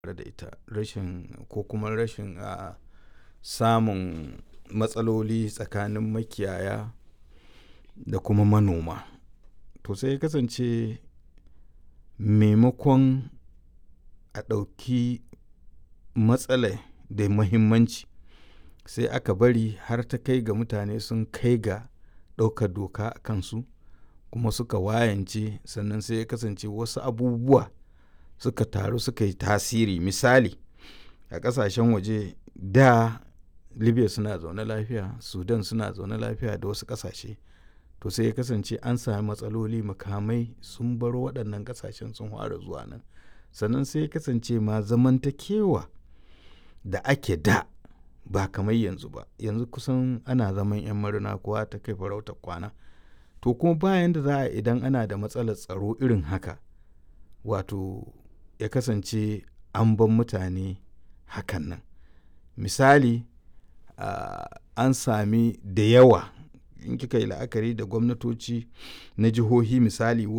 da ita rashin ko kuma rashin a samun matsaloli tsakanin makiyaya da kuma manoma to sai ya kasance maimakon a ɗauki matsalar da muhimmanci sai aka bari har ta kai ga mutane sun kai ga ɗaukar doka a kansu kuma suka wayance sannan sai ya kasance wasu abubuwa suka taru suka yi tasiri misali a ƙasashen waje da libya suna zaune lafiya sudan suna zaune lafiya da wasu ƙasashe to sai ya kasance an sami matsaloli makamai sun bar waɗannan ƙasashen sun fara zuwa nan sannan sai ya kasance ma zamantakewa da ake da ba kamar yanzu ba yanzu kusan ana zaman 'yan marina kowa ta kai farautar kwana to kuma bayan da za a idan ana da matsalar tsaro irin haka wato ya kasance an ban mutane hakan nan misali uh, an sami da yawa in kika yi la'akari da gwamnatoci na jihohi misali